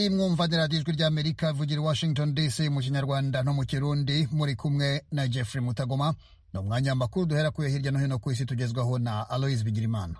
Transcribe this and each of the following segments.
mwumva ni radiyo ijwi ry'amerika ivugira i washington dc mu kinyarwanda no mu kirundi muri kumwe na jeffrey mutagoma ni umwanya w'amakuru duhera kuyo hirya no hino ku isi tugezwaho na aloise bigirimana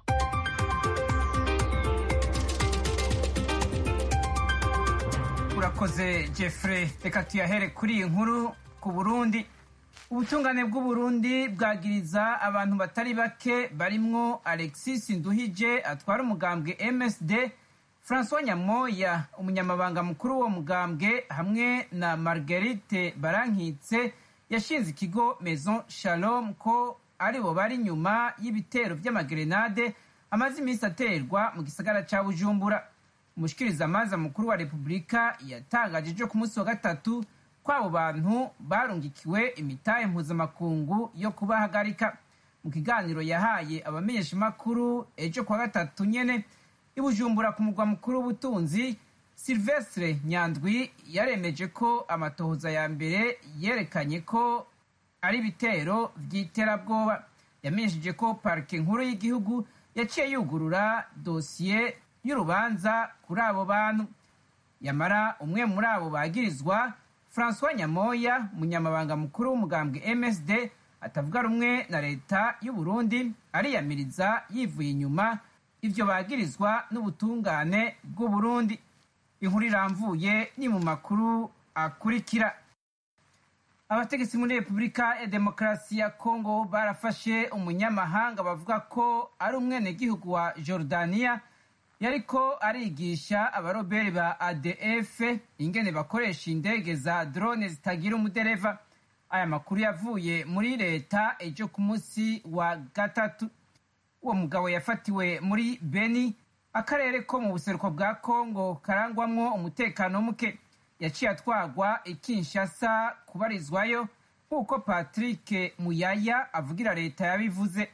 urakoze jeffrey reka tuyahere kuri iyi nkuru ku burundi ubutungane bw'uburundi bwagiriza abantu batari bake barimwo alexis nduhije atwara umugambwe msd francois nyamoya umunyamabanga mukuru w'uwo mugambwe hamwe na marguerite barankitse yashinze ikigo maison shalom ko aribo bari inyuma y'ibitero vy'amagerenade amaze iminsi aterwa mu gisagara ca bujumbura umushikirizamanza mukuru wa repubulika yatangaje ejo ku munsi wa gatatu ko abo bantu barungikiwe imitahe mpuzamakungu yo kubahagarika mu kiganiro yahaye abamenyeshamakuru ejo kuwa gatatu nyene ibujumbura ku mugwa mukuru w'ubutunzi silvestre nyandwi yaremeje ko amatohoza ya mbere yerekanye ko ari ibitero vy'iterabwoba yamenyesheje ko parike nkuru y'igihugu yaciye yugurura dosiye y'urubanza kuri abo bantu yamara umwe muri abo bagirizwa francois nyamoya umunyamabanga mukuru w'umugambwe msd atavuga rumwe na leta y'uburundi ariyamiriza yivuye inyuma ivyo bagirizwa n'ubutungane bw'uburundi inkuru iramvuye ni mu makuru akurikira abategetsi muri repubulika ya demokarasi ya kongo barafashe umunyamahanga bavuga ko ari umwenegihugu wa jordaniya yariko arigisha abaroberi ba adf ingene bakoresha indege za drone zitagira umudereva aya makuru yavuye muri leta ejo ku munsi wa gatatu uwo mugabo yafatiwe muri beni akarere ko mu buseruko bwa kongo karangwamwo umutekano muke yaciye atwagwa ikinshasa kubarizwayo nk'uko patrick muyaya avugira leta yabivuze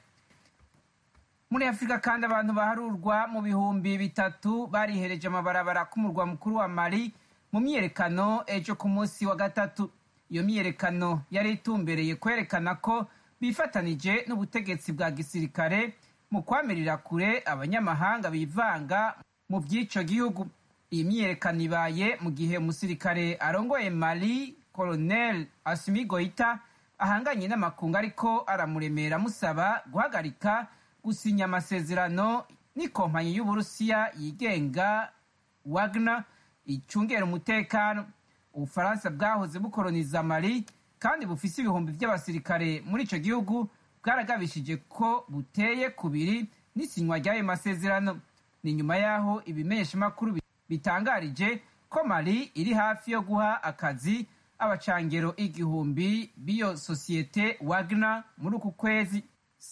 muri afurika kandi abantu baharurwa mu bihumbi bitatu barihereje amabarabara k'umurwa mukuru wa mali mu myiyerekano ejo ku munsi wa gatatu iyo myiyerekano yari itumbereye kwerekana ko bifatanije n'ubutegetsi bwa gisirikare mu kwamirira kure abanyamahanga bivanga mu by'ico gihugu iyi myiyerekano ibaye mu gihe umusirikare arongoye mali colonel asimi goita ahanganye n'amakungu ariko aramuremera amusaba guhagarika gusinya amasezerano n'ikompanyi y'uburusiya yigenga wagner icungera umutekano ubufaransa bwahoze bukoroniza mali kandi bufise ibihumbi by'abasirikare muri ico gihugu bwaragabishije ko buteye kubiri n'isinywa ry'ayo masezerano ni nyuma y'aho ibimenyeshamakuru bitangarije ko mali iri hafi yo guha akazi abacangero igihumbi b'iyo sosiyete wagner muri uku kwezi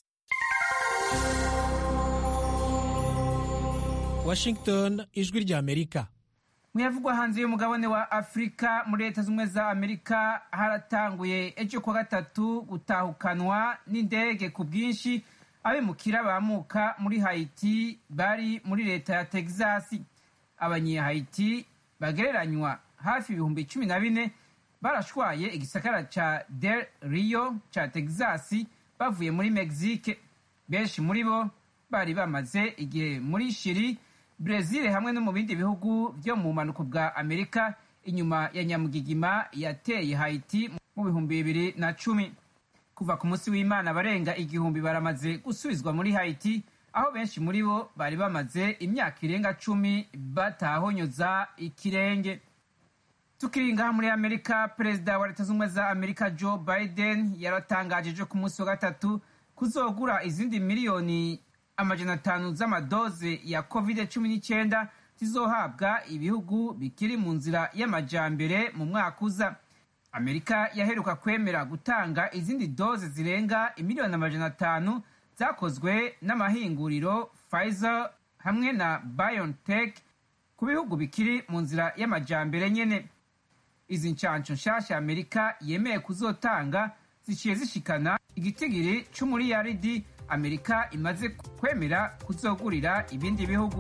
washington ijwi ry'amerika muyavugwa hanze y'umugabane wa afurika muri leta z'ubumwe za amerika haratanguye ejo kuwa gatatu gutahukanwa n'indege ku bwinshi abimukira bamuka muri hayiti bari muri leta ya texas abanyehayiti bagereranywa hafi ibihumbi cumi na bine barashwaye igisakara ca del rio ca texas bavuye muri mexique benshi muri bo bari bamaze igihe muri shiri brezil hamwe no mu bindi bihugu byo mu bumanuko bwa amerika inyuma ya nyamugigima yateye haiti mu bihumbi bibiri na cumi kuva ku munsi w'imana barenga igihumbi baramaze gusubizwa muri haiti aho benshi muri bo bari bamaze imyaka irenga cumi batahonyoza ikirenge tukiri ngaha muri amerika perezida wa leta z'ubumwe za amerika joe biden yaratangaje ejo ku munsi wa gatatu kuzogura izindi miliyoni amajana atanu z'amadoze ya covid cumi n'icyenda zizohabwa ibihugu bikiri mu nzira y'amajambere mu mwaka uza amerika yaheruka kwemera gutanga izindi doze zirenga imiliyoni amajana atanu zakozwe n'amahinguriro pfizer hamwe na biontech ku bihugu bikiri mu nzira y'amajambere nyene izi nshansho nshasha amerika yemeye kuzotanga ziciye zishikana igitigiri c'umuriyaridi amerika imaze kwemera kuzogurira ibindi bihugu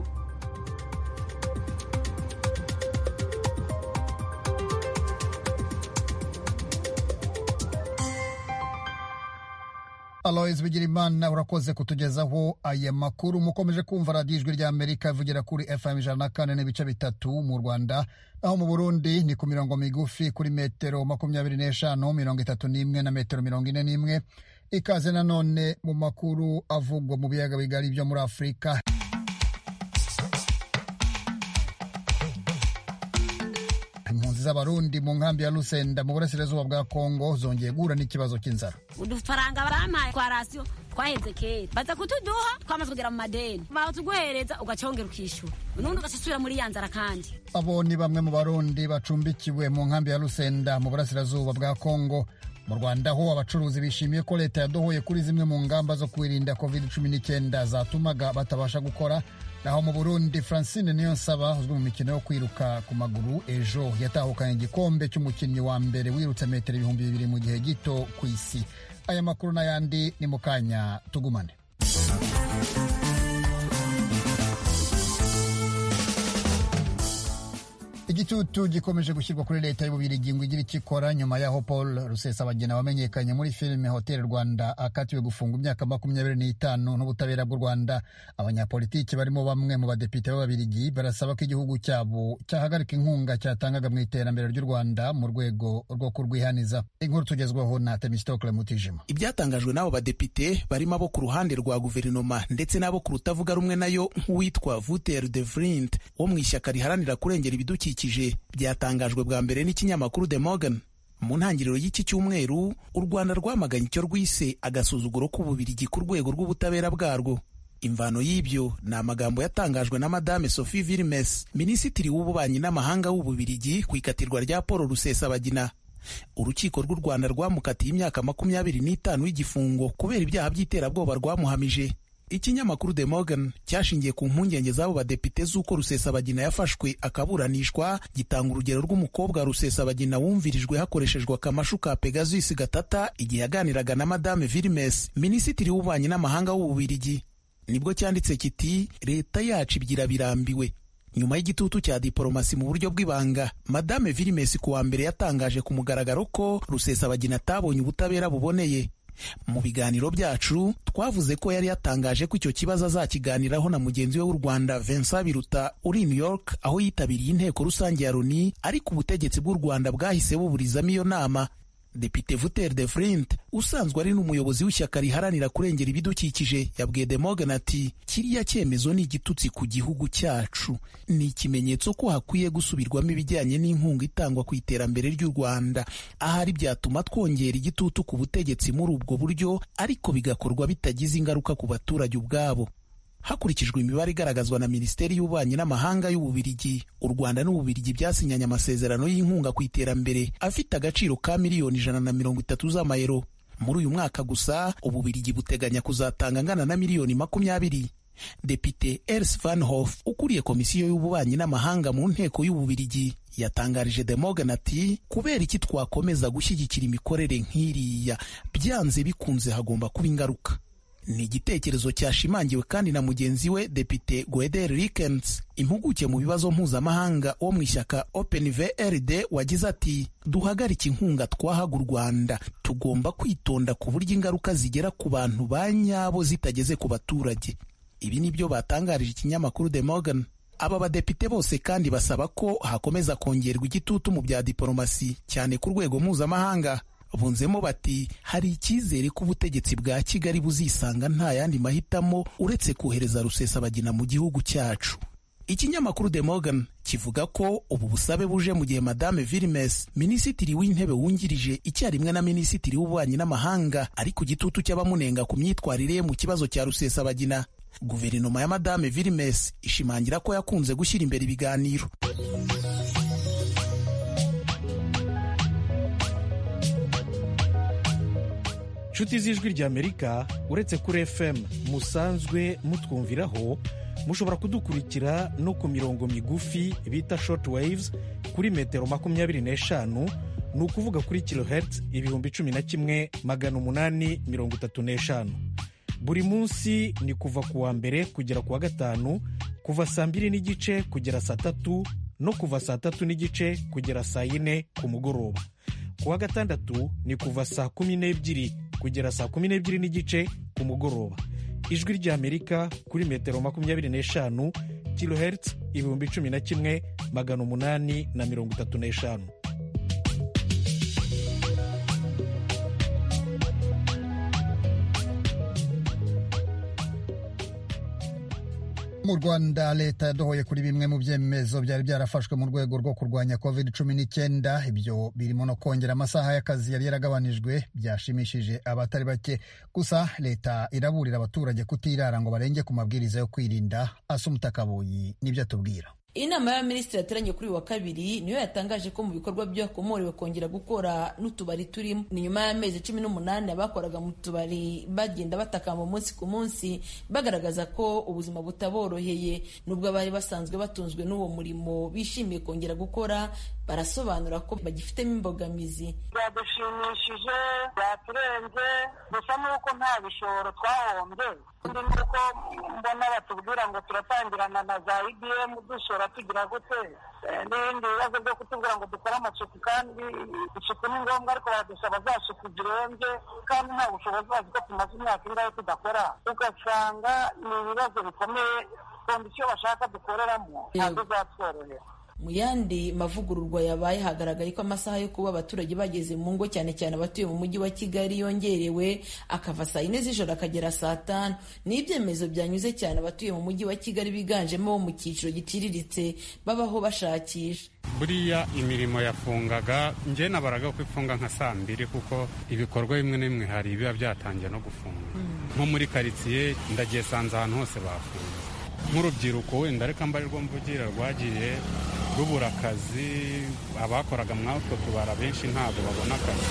alois bigirimana urakoze kutugezaho aya makuru mukomeje kumva radiyo ijwi rya amerika ivugira kuri fm ijana na kane n'ibice bitatu mu rwanda naho mu burundi ni ku mirongo migufi kuri metero makumyabiri n'eshanu mirongo itatu n'imwe na metero mirongo ine n'imwe ikaze nanone mu makuru avugwa mu biyaga bigari byo muri afurika impunzi z'abarundi mu nkambi ya lusenda mu burasirazuba bwa kongo zongeye guhura n'ikibazo cy'inzara udufaranga barampaye kwa rasiyo twaheze kera baza kutuduha twamaze kugera mu madeni batuguhereza ugacongera ukishyura nundi ugasubira muri ya nzara kandi abo ni bamwe mu barundi bacumbikiwe mu nkambi ya lusenda mu burasirazuba bwa kongo mu rwanda ho abacuruzi bishimiye ko leta yadohoye kuri zimwe mu ngamba zo kwirinda covid cumi n'icyenda zatumaga batabasha gukora naho mu burundi francine niyonsaba uzwi mu mikino yo kwiruka ku maguru ejo yatahukanye igikombe cy'umukinnyi wa mbere wirutse metero ibihumbi bibiri mu gihe gito ku isi aya makuru n'ayandi ni mu kanya tugumane igitutu gikomeje gushyirwa kuri leta y'ububirigi ngo igire icyo ikora nyuma y'aho paul rusesabagina wamenyekanye muri filime hotel rwanda akatiwe gufunga imyaka makumyabiri n'itanu n'ubutabera bw'u rwanda abanyapolitiki barimo bamwe mu badepite b'ababirigi barasaba ko igihugu cyabo cyahagarika inkunga cyatangaga mu iterambere ry'u rwanda mu rwego rwo kurwihaniza inkuru tugezweho na temistokle mutijima ibyatangajwe n'abo badepite barimo abo ku ruhande rwa guverinoma ndetse n'abo ku rutavuga rumwe nayo nk'uwitwa vuter de vrint wo mu ishyaka riharanira kurengera ibidukikije byatangajwe bwa mbere n'ikinyamakuru The Morgan mu ntangiriro y'iki cyumweru u Rwanda rwamaganye icyo rwise agasuzuguro k'ububirigi ku rwego rw'ubutabera bwarwo imvano y'ibyo ni amagambo yatangajwe na madame Sophie Vilmes minisitiri w'ububanyi n'amahanga w'ububirigi ku ikatirwa rya Paul Rusesabagina urukiko rw'u Rwanda rwamukatiye imyaka makumyabiri n'itanu y'igifungo kubera ibyaha by'iterabwoba rwamuhamije ikinyamakuru The Morgan cyashingiye ku mpungenge z'abo badepite z'uko Rusesabagina yafashwe akaburanishwa gitanga urugero rw'umukobwa Rusesabagina wumvirijwe hakoreshejwe akamashu ka Pegasus gatata igihe yaganiraga na Madame Vilmes minisitiri w'ububanyi n'amahanga w'ububirigi nibwo cyanditse kiti leta yacu ibyira birambiwe nyuma y'igitutu cya diporomasi mu buryo bw'ibanga Madame Vilmes ku wa mbere yatangaje ku mugaragaro ko Rusesabagina atabonye ubutabera buboneye mu biganiro byacu twavuze ko yari yatangaje ko icyo kibazo azakiganiraho na mugenzi we w'u Rwanda Vincent Biruta uri New York aho yitabiriye inteko rusange ya Loni ariko ubutegetsi bw'u Rwanda bwahise buburizamo iyo nama Depite Vuter de Vrint usanzwe ari n'umuyobozi w'ishyaka riharanira kurengera ibidukikije yabwiye De Morgan ati kiriya cyemezo ni igitutsi ku gihugu cyacu ni ikimenyetso ko hakwiye gusubirwamo ibijyanye n'inkunga itangwa ku iterambere ry'u Rwanda ahari byatuma twongera igitutu ku butegetsi muri ubwo buryo ariko bigakorwa bitagize ingaruka ku baturage ubwabo hakurikijwe imibare igaragazwa na minisiteri y'ububanyi n'amahanga y'ububirigi u rwanda n'ububirigi byasinyanye amasezerano y'inkunga ku iterambere afite agaciro ka miliyoni ijana na mirongo itatu z'amayero muri uyu mwaka gusa ububirigi buteganya kuzatanga angana na miliyoni makumyabiri depite ers van hof ukuriye komisiyo y'ububanyi n'amahanga mu nteko y'ububirigi yatangarije de Morgan ati kubera iki twakomeza gushyigikira imikorere nk'iriya byanze bikunze hagomba kuba ingaruka ni igitekerezo cyashimangiwe kandi na mugenzi we depite Gueder Rikens impuguke mu bibazo mpuzamahanga wo mu ishyaka Open VRD wagize ati duhagarike inkunga twahaga u Rwanda tugomba kwitonda ku buryo ingaruka zigera ku bantu ba nyabo zitageze ku baturage ibi ni byo batangarije ikinyamakuru The Morgan aba badepite bose kandi basaba ko hakomeza kongerwa igitutu mu bya diporomasi cyane ku rwego mpuzamahanga bunzemo bati hari icyizere ko ubutegetsi bwa kigali buzisanga nta yandi mahitamo uretse kohereza rusesabagina mu gihugu cyacu ikinyamakuru The Morgan kivuga ko ubu busabe buje mu gihe madame Vilmes minisitiri w'intebe wungirije icyarimwe na minisitiri w'ububanyi n'amahanga ari ku gitutu cy'abamunenga ku myitwarire ye mu kibazo cya rusesabagina guverinoma ya madame Vilmes ishimangira ko yakunze gushyira imbere ibiganiro nshuti z'ijwi ry'amerika uretse kuri fm musanzwe mutwumviraho mushobora kudukurikira no ku mirongo migufi bita short waves kuri metero makumyabiri n'eshanu ni ukuvuga kuri kilohertz ibihumbi cumi na kimwe magana umunani mirongo itatu n'eshanu buri munsi ni kuva ku wa mbere kugera ku wa gatanu kuva saa mbiri n'igice kugera saa tatu no kuva saa tatu n'igice kugera saa yine ku mugoroba ku wa gatandatu ni kuva saa kumi n'ebyiri kugera saa kumi n'ebyiri n'igice ku mugoroba ijwi ry'amerika kuri metero makumyabiri n'eshanu kilohertz ibihumbi cumi na kimwe magana umunani na mirongo itatu n'eshanu mu rwanda leta yadohoye kuri bimwe mu byemezo byari byarafashwe mu rwego rwo kurwanya covid cumi n'icyenda ibyo birimo no kongera amasaha y'akazi yari yaragabanijwe byashimishije abatari bake gusa leta iraburira abaturage kutirara ngo barenge ku mabwiriza yo kwirinda asa umutakaboyi nibyo atubwira inama y'abaminisitiri yateranye kuri wa kabiri niyo yatangaje ko mu bikorwa byakomorewe kongera gukora n'utubari turimo ni nyuma y'amezi cumi n'umunani abakoraga mu tubari bagenda batakamba umunsi ku munsi bagaragaza ko ubuzima butaboroheye nubwo abari basanzwe batunzwe n'uwo murimo bishimiye kongera gukora barasobanura ko bagifitemo imbogamizi byadushimishije byaturenze gusa nuko nta bishoro twahombye undi nuko mbona batubwira ngo turatangirana na za ibm dushora tugira gute n'ibindi bibazo byo kutubwira ngo dukore amasuku kandi isuku ni ngombwa ariko baradusaba za suku zirenze kandi nta bushobozi bazi ko tumaze imyaka ingahe tudakora ugasanga ni ibibazo bikomeye kondisiyo bashaka dukoreramo ntabwo zatworohera mu yandi mavugururwa yabaye hagaragaye ko amasaha yo kuba abaturage bageze mu ngo cyane cyane abatuye mu mujyi wa kigali yongerewe akava saa yine z'ijoro akagera saa tanu ni ibyemezo byanyuze cyane abatuye mu mujyi wa kigali biganjemo bo mu cyiciro giciriritse babaho bashakisha buriya imirimo yafungaga njye nabaraga ko ifunga nka saa mbiri kuko ibikorwa bimwe na bimwe hari ibiba byatangiye no gufunga nko muri karitsiye ndagiye sanze ahantu hose bafunze nk'urubyiruko wenda reka mbarirwa mvugira rwagiye rubura akazi abakoraga muri utwo tubara benshi ntabwo babona akazi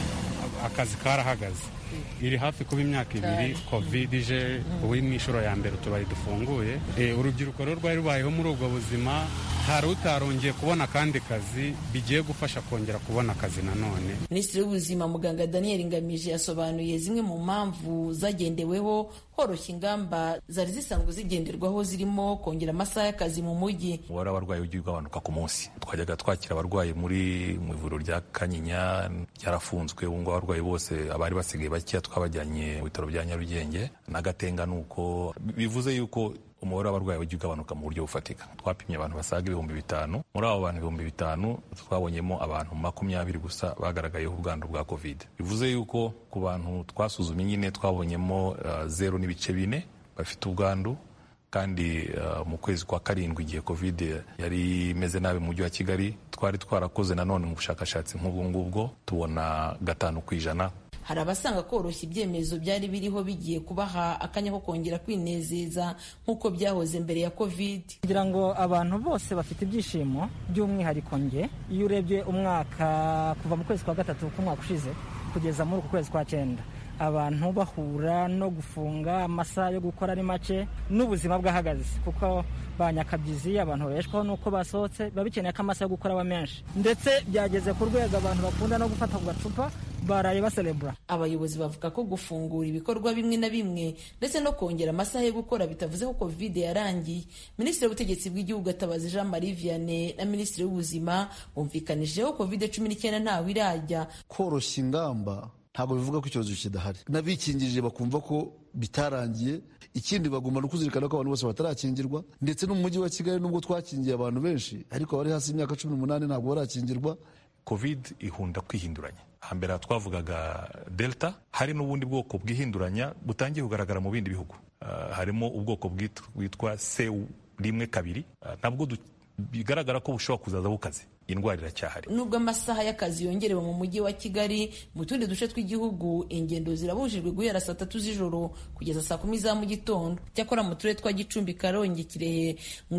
akazi karahagaze iri hafi kuba imyaka ibiri covid ije ubu ni inshuro ya mbere utubari dufunguye urubyiruko rero rwari rubayeho muri ubwo buzima hari utarongeye kubona akandi kazi bigiye gufasha kongera kubona akazi nanone minisitiri w'ubuzima muganga daniel ngamije yasobanuye zimwe mu mpamvu zagendeweho horoshya ingamba zari zisanzwe zigenderwaho zirimo kongera amasaha y'akazi mu mujyi umubare w'abarwayi ugiye ugabanuka ku munsi twajyaga twakira abarwayi muri mu ivuriro rya kanyinya ryarafunzwe ubu ngubu abarwayi bose abari basigaye bakeya twabajyanye mu bitaro bya nyarugenge n'agatenga ni uko bivuze yuko umubare w'abarwayi ujya ugabanuka mu buryo bufatika twapimye abantu basaga ibihumbi bitanu muri abo bantu ibihumbi bitanu twabonyemo abantu makumyabiri gusa bagaragayeho ubwandu bwa covid bivuze yuko ku bantu twasuzumye nyine twabonyemo uh, zeru n'ibice bine bafite ubwandu kandi uh, mu kwezi kwa karindwi igihe covid yari imeze nabi mu mujyi wa kigali twari twarakoze nanone mu bushakashatsi nk'ubwo ngubwo tubona gatanu ku ijana hari abasanga koroshya ibyemezo byari biriho bigiye kubaha akanya ko kongera kwinezeza nk'uko byahoze mbere ya covid kugira ngo abantu bose bafite ibyishimo by'umwihariko nge iyo urebye umwaka kuva mu kwezi kwa gatatu k'umwaka ushize kugeza muri uku kwezi kwa cyenda abantu bahura no gufunga amasaha yo gukora ari make n'ubuzima bwahagaze kuko ba nyakabyizi abantu babeshwaho n'uko basohotse biba bikeneye ko amasaha yo gukora aba menshi ndetse byageze ku rwego abantu bakunda no gufata ku gacupa baraye baserebura abayobozi bavuga ko gufungura ibikorwa bimwe na bimwe ndetse no kongera amasaha yo gukora bitavuze ko covid yarangiye minisitiri w'ubutegetsi bw'igihugu atabazi jean marie vianney na minisitiri w'ubuzima bumvikanijeho covid cumi n'icyenda ntawe irajya koroshya ingamba ntabwo bivuga ko icyorezo kidahari n'abikingirije bakumva ko bitarangiye ikindi bagomba no kuzirikana ko abantu bose batarakingirwa ndetse no mu mujyi wa kigali nubwo twakingiye abantu benshi ariko abari hasi y'imyaka cumi n'umunani ntabwo barakingirwa covid ihunda kwihinduranya hambere twavugaga delta hari n'ubundi bwoko bwihinduranya butangiye kugaragara mu bindi bihugu uh, harimo ubwoko bwitwa c rimwe kabiri uh, nabwo bigaragara ko bushobora kuzaza bukaze indwara iracyahari nubwo amasaha y'akazi yongerewe mu mujyi wa kigali mu tundi duce tw'igihugu ingendo zirabujijwe guhera saa tatu z'ijoro kugeza saa kumi za mu gitondo cyakora mu turere twa gicumbi karongi kirehe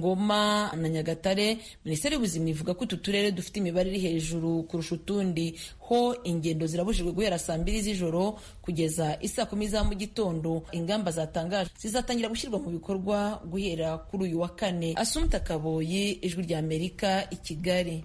ngoma na nyagatare minisiteri y'ubuzima ivuga ko utu turere dufite imibare iri hejuru kurusha utundi ho ingendo zirabujijwe guhera saa mbiri z'ijoro kugeza isaa kumi za mu gitondo ingamba zatangajwe zizatangira gushyirwa mu bikorwa guhera kuri uyu wa kane asumta kaboyi ijwi rya amerika i kigali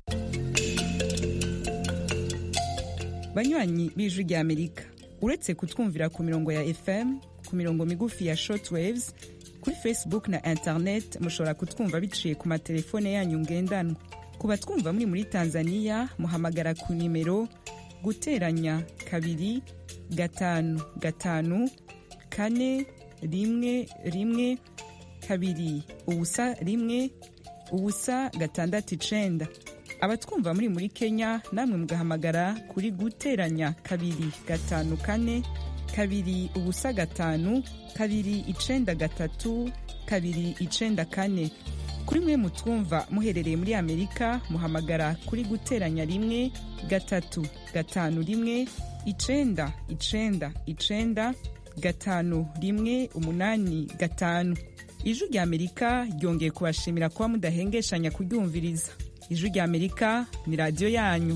banywanyi b'ijwi rya amerika uretse kutwumvira ku mirongo ya fm ku mirongo migufi ya shortwaves kuri facebook na internet mushobora kutwumva biciye ku matelefone yanyu ngendanwa ku batwumva muri muri tanzania muhamagara ku nimero guteranya kabiri gatanu gatanu kane rimwe rimwe kabiri ubusa rimwe ubusa gatandatu icenda abatwumva muri muri kenya namwe mugahamagara kuri guteranya kabiri gatanu kane kabiri ubusa gatanu kabiri icenda gatatu kabiri icenda kane kuri mwe mutwumva muherereye muri amerika muhamagara kuri guteranya rimwe gatatu gatanu rimwe icenda icenda icenda gatanu rimwe umunani gatanu ijwi rya amerika ryongeye kubashimira kuba mudahengeshanya kuryumviriza ijwi rya amerika ni radiyo yanyu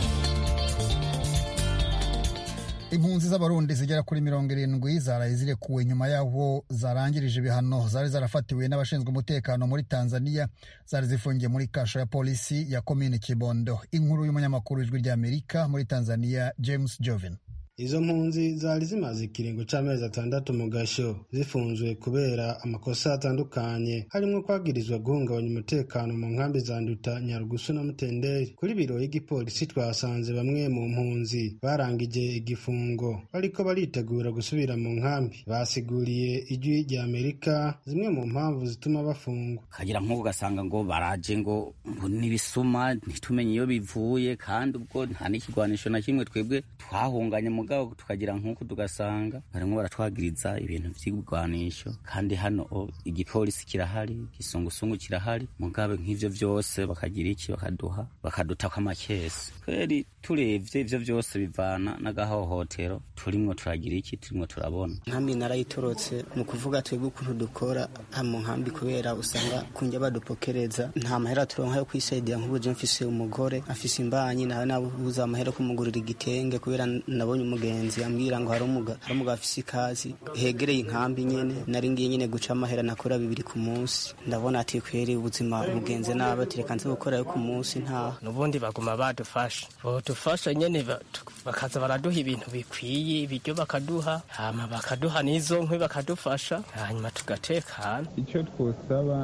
impunzi z'abarundi zigera kuri mirongo irindwi zaraye zirekuwe nyuma y'aho zarangirije ibihano zari zarafatiwe n'abashinzwe umutekano muri tanzania zari zifungiye muri kasho ya polisi ya komini kibondo inkuru y'umunyamakuru w'ijwi rya amerika muri tanzania james joven izo mpunzi zari zimaze ikiringo c'amezi atandatu mu gasho zifunzwe kubera amakosa atandukanye harimo kwagirizwa guhungabanya umutekano mu nkambi za nduta nyarugusu na mutenderi kuri biro y'igipolisi twasanze bamwe mu mpunzi barangije igifungo bariko baritegura gusubira mu nkambi basiguriye ijwi rya amerika zimwe mu mpamvu zituma bafungwa kagira nk'uko ugasanga ngo baraje ngo n'ibisuma ntitumenye iyo bivuye kandi ubwo nta n'ikigwanisho na kimwe twebwe twahunganye mu mugabo tukagira nk'uko tugasanga barimo baratwagiriza ibintu by'ibigwanisho kandi hano igipolisi kirahari igisungusungu kirahari mugabe nk'ivyo vyose bakagira iki bakaduha bakadutako amakesi kweri turebye ivyo vyose bivana n'agahohotero turimwo turagira iki turimwo turabona nkambi narayitorotse ni ukuvuga twebwe ukuntu dukora mu nkambi kubera usanga kunjya badupokereza nta mahera turonka yo kwisaidia nk'ubu mfise umugore afise imbanyi nawe nabuze amahera kumugurira igitenge kubera nabonye umugenzi ambwira ngo hari umugabo afise ikazi hegereye inkambi nyene nari ngiye nyene guca amahera nakora bibiri ku munsi ndabona ati kweri ubuzima bugenze nabi ati reka nze gukora yo ku munsi ntaha nubundi baguma badufasha bodufasha nyene bakaza baraduha ibintu bikwiye ibiryo bakaduha hama bakaduha n'izo nkwi bakadufasha hanyuma tugatekana icyo twosaba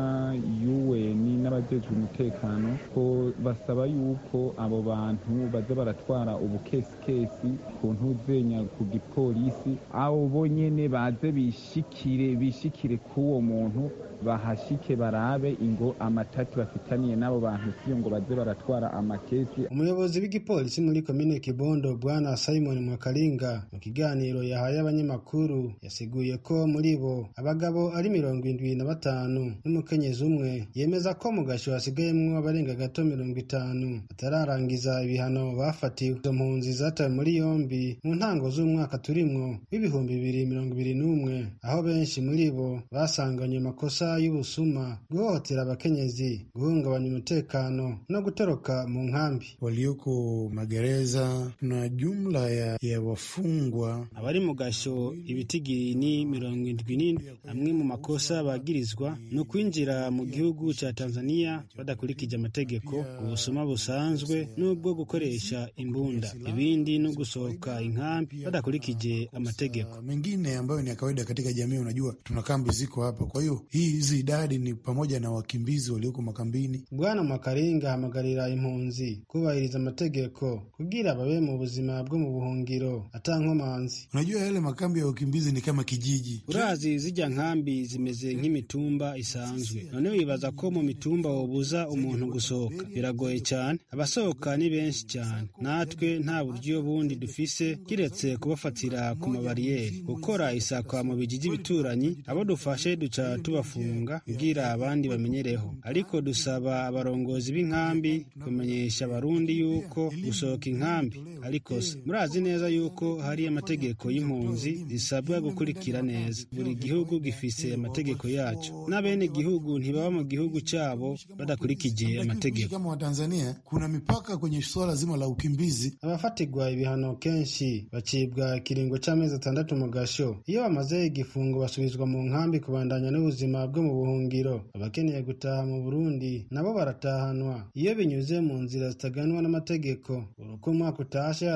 UN n'abajejwe umutekano ko basaba yuko abo bantu baza baratwara ubukesikesi ku ntuzenya ku gipolisi abo bonyene baze bishikire bishikire k'uwo muntu bahashike barabe ingo amatati bafitaniye n'abo bantu siyo ngo baze baratwara amakesi umuyobozi w'igipolisi muri komine kibondo bwana simon mwakaringa mu kiganiro yahaye abanyamakuru yasiguye ko muri bo abagabo ari mirongo indwi na batanu n'umukenyezi umwe yemeza ko mu gasho hasigayemwo abarenga gato mirongo itanu batararangiza ibihano bafatiwe izo mpunzi zatawe muri yombi mu ntango z'umwaka turimwo w'ibihumbi bibiri mirongo ibiri n'umwe aho benshi muri bo basanganywe amakosa y'ubusuma guhohotera abakenyezi guhungabanya umutekano no gutoroka mu nkambi walioko magereza na jumla ya, ya wafungwa abari mu gasho ibitigiri ni mirongo indwi n'indwi amwe mu makosa bagirizwa ni ukwinjira mu gihugu ca tanzania badakurikije amategeko ubusuma busanzwe n'ubwo gukoresha imbunda ibindi no gusohoka inkambi badakurikije amategeko mengine ambayo ni ya kawaida katika jamii unajua tuna kambi ziko hapa kwa hiyo hii hizi idadi ni pamoja na wakimbizi walioko makambini bwana makaringa ahamagarira impunzi kubahiriza amategeko kugira babe mu buzima bwo mu buhungiro atankomanzi unajua yale makambi ya wakimbizi ni kama kijiji urazi zijya nkambi zimeze nk'imitumba isanzwe none wibaza ko mu mitumba wobuza umuntu gusohoka biragoye cyane abasohoka ni benshi cyane natwe nta buryo bundi dufise kiretse kubafatira ku mabariyeri gukora isakwa mu bijiji bituranyi abo dufashe duca tubafunga kugira abandi bamenyereho ariko dusaba abarongozi b'inkambi kumenyesha abarundi yuko gusohoka inkambi ari kosa murazi neza yuko hari amategeko y'impunzi zisabwa gukurikira neza buri gihugu gifise amategeko yacyo n'abene gihugu ntibaba mu gihugu cyabo badakurikije amategeko kama wa Tanzania kuna mipaka kwenye swala zima la ukimbizi abafatirwa ibihano kenshi bacibwa ikiringo cy'amezi atandatu mu gasho iyo bamaze igifungo basubizwa mu nkambi kubandanya n'ubuzima bwo mu buhungiro abakeneye gutaha mu burundi nabo baratahanwa iyo binyuze mu nzira zitaganwa n'amategeko uko umwaka utashe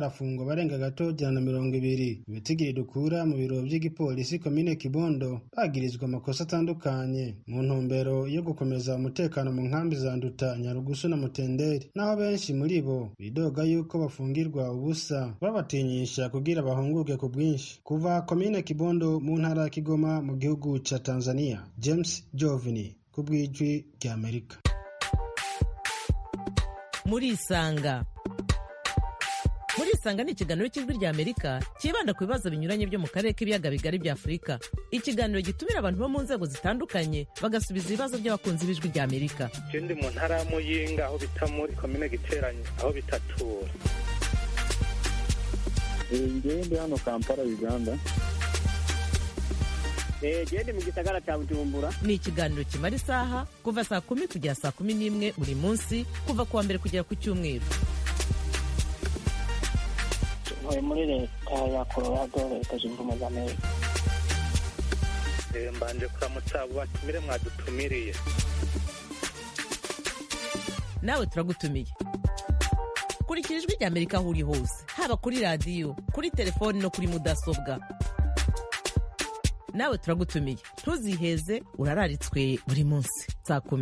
harafungwa barenga gato jana na mirongo ibiri ibitigiri dukura mu biro by'igipolisi komine kibondo bagirizwa amakosa atandukanye mu ntumbero yo gukomeza umutekano mu nkambi za nduta nyarugusu na mutenderi naho benshi muri bo bidoga yuko bafungirwa ubusa babatinyisha kugira bahunguke ku bwinshi kuva komine kibondo mu ntara ya kigoma mu gihugu ca tanzania james jovini ku bw'ijwi ry'amerika murisanga murisanga ni ikiganiro cy'ijwi ry'amerika cyibanda ku bibazo binyuranye byo mu karere k'ibiyaga bigari bya afurika ikiganiro gitumira abantu bo mu nzego zitandukanye bagasubiza ibibazo by'abakunzi b'ijwi ry'amerika ndi mu ntara ya muyinga aho bita muri komine giteranye aho bitatura ngewe ndi hano kampala uganda gende mu gisagara cya bujumbura ni ikiganiro kimara isaha kuva saa kumi kugera saa kumi n'imwe buri munsi kuva ku wa mbere kugera ku cyumweru ntuye muri leta ya colorado leta zunze ubumwe za amerika mbanje kuramutsa abo batumire mwadutumiriye nawe turagutumiye kurikira ijwi ry'amerika aho uri hose haba kuri radiyo kuri telefoni no kuri mudasobwa nawe turagutumiye ntuziheze urararitswe buri munsi saa kumi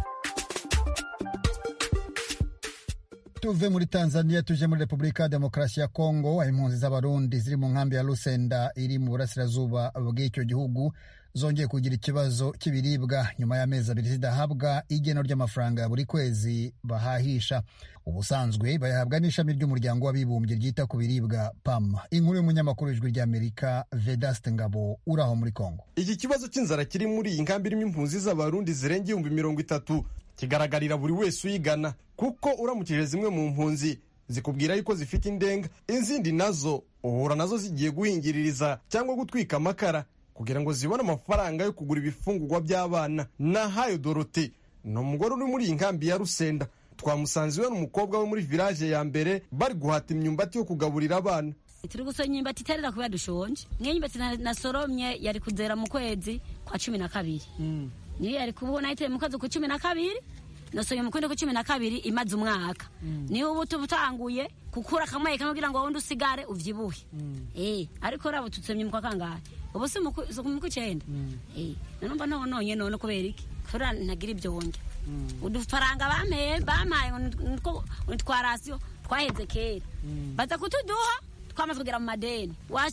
tuve muri tanzania tuje muri repubulika ya demokarasi ya kongo aho impunzi z'abarundi ziri mu nkambi ya lusenda iri mu burasirazuba bw'icyo gihugu zongeye kugira ikibazo cy'ibiribwa nyuma y'amezi abiri zidahabwa igeno ry'amafaranga ya buri kwezi bahahisha ubusanzwe bayahabwa n'ishami ry'umuryango w'abibumbye ryita ku biribwa pam inkuru y'umunyamakuru w'ijwi ry'amerika vedaste ngabo uri aho muri kongo iki kibazo cy'inzara kiri muri iyi nkambi irimo impunzi z'abarundi zirenga ibihumbi mirongo itatu kigaragarira buri wese uyigana kuko uramukije zimwe mu mpunzi zikubwira yuko zifite indenga izindi nazo uhura nazo zigiye guhingiririza cyangwa gutwika amakara kugira ngo zibone amafaranga yo kugura ibifungurwa by'abana nahayo dorote ni umugore uri muri iyi nkambi ya rusenda twamusanze iwe n'umukobwa we muri village ya mbere bari guhata imyumbati yo kugaburira abana turi gusoma imyumbati iterera kubera dushonje niyo myumbati nasoromye yari kuzera mu kwezi kwa cumi na kabiri niyo yari kubona ayiteye mu kwezi ku cumi na kabiri nasoye mu kwezi ku cumi na kabiri imaze umwaka niyo ubu tubutanguye gukura kamwe kamwe kugira ngo wundi usigare uvyibuhe eh ariko rabo tutsemye mu kwa kangahe ubu si mu kw'icyenda eh nanumva none none none kubera iki kubera ntagira ibyo wonge udufaranga bameye bamaye nitwo twarasiyo twaheze kera baza kutuduha twamaze kugera mu madeni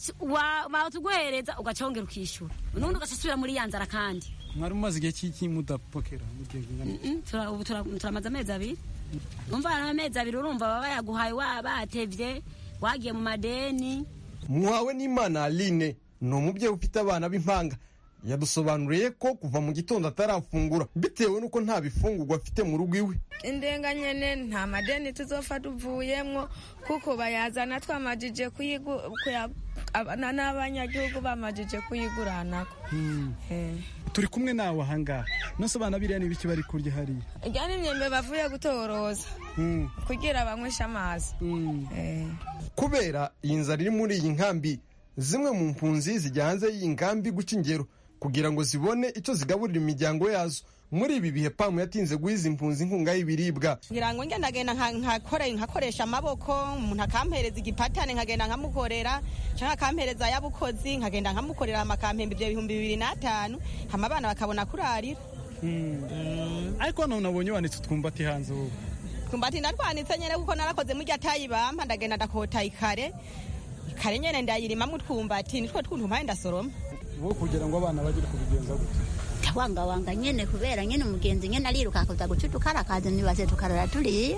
watuguhereza ugacongera ukishyura nubundi ugasubira muri ya nzara kandi mwari mumaze igihe cy'iki mudapokera ubu turamaze amezi abiri umva amezi abiri urumva baba bayaguhaye batevye wagiye mu madeni muhawe n'imana aline ni umubyeyi ufite abana b'impanga yadusobanuriye ko kuva mu gitondo atarafungura bitewe n'uko nta bifungurwa afite mu rugo iwe indenga nyene nta madeni tuzofa tuvuyemwo kuko bayazana twamajije kuyabana n'abanyagihugu bamajije kuyiguranako turi kumwe nawe ahangaha nose abana biriya ni ibiki bari kurya hariya irya ni imyembe bavuye gutoroza kugira banyweshe amazi kubera iyi nzara iri muri iyi nkambi zimwe mu mpunzi zijya hanze y'iyi nkambi guca ingero kugira ngo zibone icyo zigaburira imiryango yazo muri ibi bihe pamu yatinze guha izi mpunzi inkunga y'ibiribwa ngira ngo ngendagenda nkakoresha amaboko umuntu akampereza igipatane nkagenda nkamukorera cyangwa akampereza ay'abukozi nkagenda nkamukorera amakampembe ibyo bihumbi bibiri n'atanu hama abana bakabona kurarira ariko hano nabonye wanitse utwumbati hanze wowe twumbati ndarwanitse nyine kuko narakoze murya tayi bampa ndagenda ndakota ikare kare nyene ndayirimamwo utwumbati nitwo twuntu mpaye ndasoroma wowe kugira ngo abana bagire kubigenza gute wangawanga nyene kubera nyene umugenzi nyene ariruka kuza guca utukarakazi nibaze tukarara turiye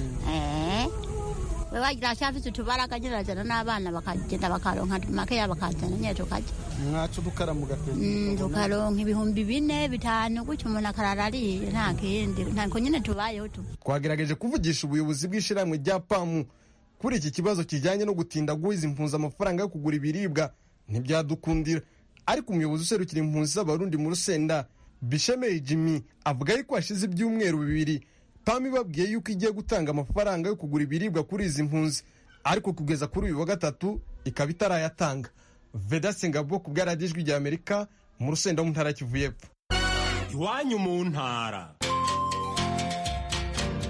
we wagira ashafise utubaraga nyene arazana n'abana bakagenda bakaronka makeya bakazana nyene tukarya mwaca udukara mugateza tukaronka ibihumbi bine bitanu gutyo umuntu akarara ariye nta kindi ntako nyene tubayeho tu twagerageje kuvugisha ubuyobozi bw'ishyirahamwe rya pamu kuri iki kibazo kijyanye no gutinda guha izi mpunzi amafaranga yo kugura ibiribwa ntibyadukundira ariko umuyobozi userukira impunzi z'abarundi mu rusenda bishemeye jimmy avuga yuko hashize ibyumweru bibiri pamu ibabwiye yuko igiye gutanga amafaranga yo kugura ibiribwa kuri izi mpunzi ariko kugeza kuri uyu wa gatatu ikaba itarayatanga vedase ngabo ku bwaradijwi rya amerika mu rusenda mu ntara kivu y'epfo iwanyu mu ntara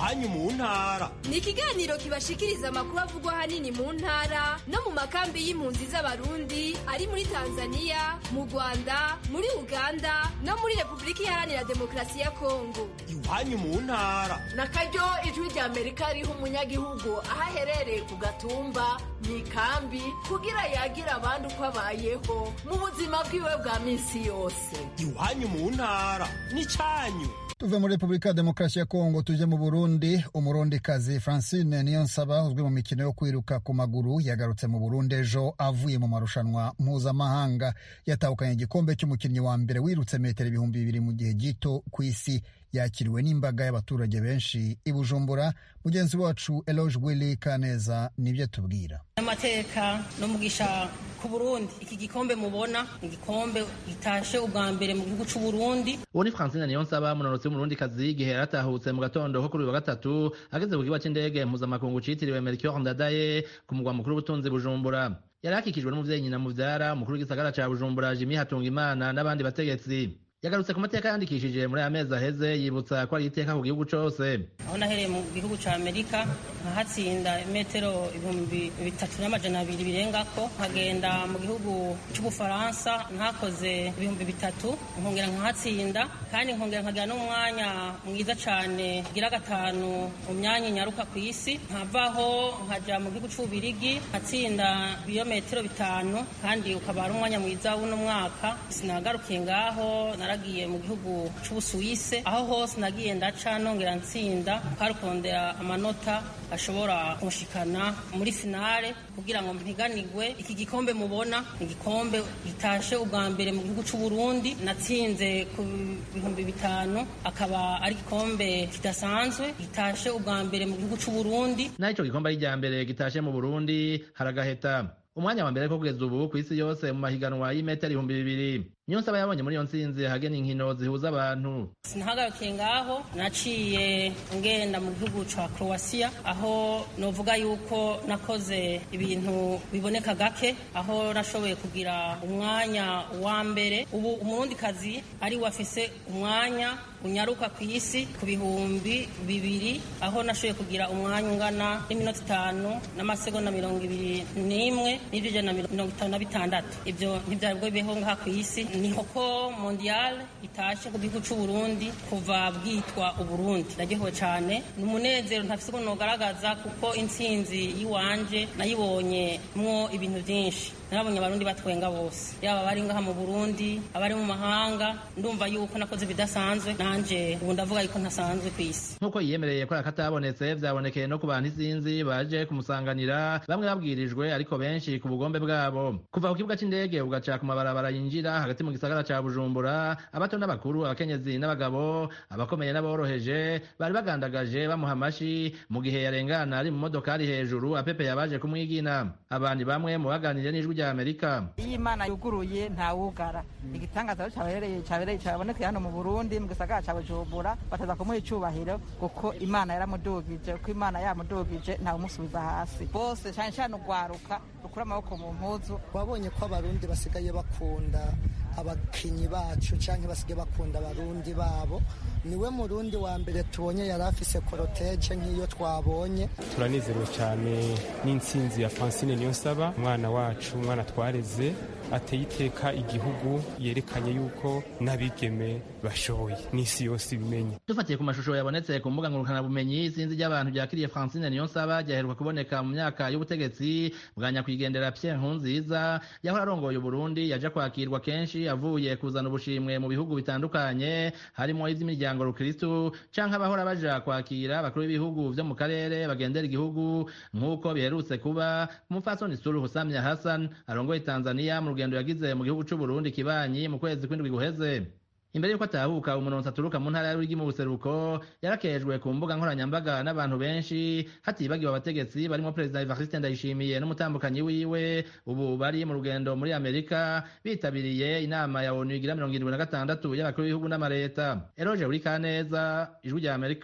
iwanyu mu ntara ni ikiganiro kibashikiriza amakuru avugwa ahanini mu ntara no mu makambi y'impunzi z'abarundi ari muri tanzania mu rwanda muri uganda no muri repubulika iharanira demokarasi ya kongo iwanyu mu ntara na karyo ijwi rya amerika riha umunyagihugu aho aherereye ku gatumba mu ikambi kugira yagira abandi uko abayeho mu buzima bwiwe bwa minsi yose iwanyu mu ntara n'icyanyu tuve muri repubulika ya demokarasi ya kongo tujye mu burundi umurundikazi francine niyonsaba uzwi mu mikino yo kwiruka ku maguru yagarutse mu burundi ejo avuye mu marushanwa mpuzamahanga yatahukanye igikombe cy'umukinnyi wa mbere wirutse metero ibihumbi bibiri mu gihe gito ku isi yakiriwe n'imbaga y'abaturage benshi i bujumbura mugenzi wacu eloge willy kaneza nibyo tubwira amateka n'umugisha ku burundi iki gikombe mubona igikombe gitashe ubwa mbere mu gihugu cy'u burundi uwo ni francine niyonsaba munonotsi w'umurundikazi igihe yaratahutse mu gatondo ko kuri uyu wa gatatu ageze ku kibuga cy'indege mpuzamakungu citiriwe melchior ndadaye ku mugwa mukuru w'ubutunzi bujumbura yari akikijwe n'umuvyeyi nyina muvyara umukuru w'igisagara ca bujumbura jimi hatunga imana n'abandi bategetsi yagarutse ku mateka yandikishije muri aya mezi aheze yibutsa ko ari iteka ku gihugu cose aho nahereye mu gihugu ca amerika nkahatsinda metero ibihumbi bitatu n'amajana abiri birengako nkagenda mu gihugu c'ubufaransa nkakoze ibihumbi bitatu nkongera nkahatsinda kandi nkongera nkagira n'umwanya mwiza cane gira gatanu mu myanya nyaruka ku isi nkavaho nkaja mu gihugu c'ububirigi nkatsinda ibirometero bitanu kandi ukaba ari umwanya mwiza w'uno mwaka sinagarukiye ngaho naragiye mu gihugu c'ubusuwise aho hose nagiye ndaca nongera ntsinda karukondera amanota ashobora kunshikana muri finale kugira ngo mpiganirwe iki gikombe mubona igikombe gitashe ubwa mbere mu gihugu c'u Burundi natsinze ku bihumbi bitanu akaba ari igikombe kidasanzwe gitashe ubwa mbere mu gihugu c'u Burundi naho ico gikombe ari irya mbere gitashe mu Burundi haragaheta umwanya wa mbere ko kugeza ubu ku isi yose mu mahiganwa y'imetero ibihumbi bibiri niyo nsaba yabonye muri iyo ntsinzi hagena inkino zihuza abantu sinahagarukiye ngaho naciye ngenda mu gihugu ca croatia aho novuga yuko nakoze ibintu biboneka gake aho nashoboye kugira umwanya wa mbere ubu umurundikazi ari wafise umwanya unyaruka ku isi ku bihumbi bibiri aho nashoboye kugira umwanya ungana n'iminota itanu n'amasegonda mirongo ibiri n'imwe n'ibyo ijana na mirongo itanu na bitandatu ibyo ntibyari bwo bibeho ngaha ku isi niho ko mondial itashe ku gihugu c'u Burundi kuva bwitwa uburundi naryohewe cyane ni umunezero ntafise ukuntu nogaragaza kuko intsinzi y'iwanje nayibonye mwo ibintu byinshi narabonye abarundi batwenga bose yaba abari ngaha mu burundi abari mu mahanga ndumva yuko nakoze ibidasanzwe nanje ubu ndavuga yuko ntasanzwe ku isi nk'uko yiyemereye ko akatabonetse vyabonekeye no ku bantu isinzi baje kumusanganira bamwe babwirijwe ariko benshi ku bugombe bwabo kuva ku kibuga c'indege ugaca ku mabarabara yinjira hagati mu gisagara ca bujumbura abato n'abakuru abakenyezi n'abagabo abakomeye n'aboroheje bari bagandagaje bamuha amashi mu gihe yarengana ari mu modokari hejuru apepeye abaje kumwigina abandi bamwe mu baganiriye n'ijwi rya amerika iyo imana yuguruye ntawugara igitangaza cyabereye cyabereye cyabonekeye hano mu burundi mu gisagara cya bujumbura bataza kumuha icubahiro kuko imana yaramudugije kuko imana yamudugije ntawumusubiza hasi bose cyane cyane urwaruka rukura amaboko mu mpuzu wabonye ko abarundi basigaye bakunda abakinyi bacu cyangwa basigaye bakunda abarundi babo niwe murundi wa mbere tubonye yari afise koroteje nk'iyo twabonye turanezerewe cyane n'intsinzi ya francine niyonsaba umwana wacu umwana twareze ateye iteka igihugu yerekanye yuko n'abigeme bashoboye n'isi yose ibimenye dufatiye ku mashusho yabonetse ku mbuga ngurukanabumenyi isinzi ry'abantu ryakiriye francine niyonsaba ryaheruka kuboneka mu myaka y'ubutegetsi bwa nyakwigendera pierre nkurunziza yahora arongoye uburundi yaje kwakirwa kenshi avuye kuzana ubushimwe mu bihugu bitandukanye harimo ivy'imiryango rukristu canke abahora baja kwakira abakuru b'ibihugu vyo mu karere bagendera igihugu nk'uko biherutse kuba umupfasoni suluhu samya hassan arongoye tanzania mu rugendo yagize mu gihugu c'uburundi kibanyi mu kwezi kw'indwi guheze imbere y'uko atahuka umunonsi aturuka mu ntara y'urigi mu buseruko yarakejwe ku mbuga nkoranyambaga n'abantu benshi hatibagiwe abategetsi barimo perezida evariste ndayishimiye n'umutambukanyi wiwe ubu bari mu rugendo muri amerika bitabiriye inama ya onu igira mirongo irindwi na gatandatu y'abakuru b'ibihugu n'amareta eroje uri kaneza ijwi rya amerika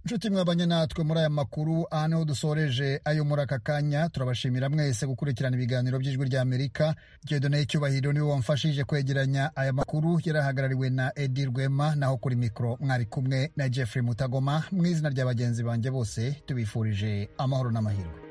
nshuti mwabanye natwe muri aya makuru aha niho dusoreje ayo muri aka kanya turabashimira mwese gukurikirana ibiganiro by'ijwi rya amerika gedoneye icyubahiro niwe wamfashije kwegeranya aya makuru yarahagarariwe na edi rwema naho kuri mikoro mwari kumwe na jeffrey mutagoma mu izina rya bagenzi banjye bose tubifurije amahoro n'amahirwe